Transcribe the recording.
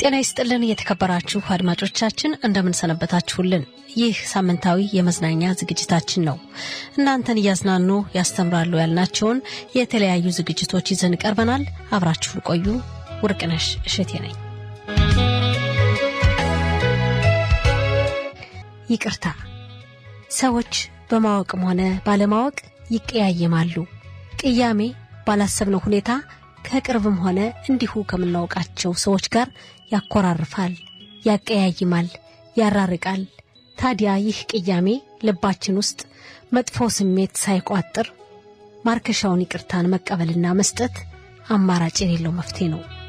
ጤና ይስጥልን የተከበራችሁ አድማጮቻችን እንደምንሰነበታችሁልን። ይህ ሳምንታዊ የመዝናኛ ዝግጅታችን ነው። እናንተን እያዝናኑ ያስተምራሉ ያልናቸውን የተለያዩ ዝግጅቶች ይዘን ቀርበናል። አብራችሁን ቆዩ። ውርቅነሽ እሸቴ ነኝ። ይቅርታ። ሰዎች በማወቅም ሆነ ባለማወቅ ይቀያየማሉ። ቅያሜ ባላሰብነው ሁኔታ ከቅርብም ሆነ እንዲሁ ከምናውቃቸው ሰዎች ጋር ያኮራርፋል፣ ያቀያይማል፣ ያራርቃል። ታዲያ ይህ ቅያሜ ልባችን ውስጥ መጥፎ ስሜት ሳይቋጥር ማርከሻውን ይቅርታን መቀበልና መስጠት አማራጭ የሌለው መፍትሄ ነው።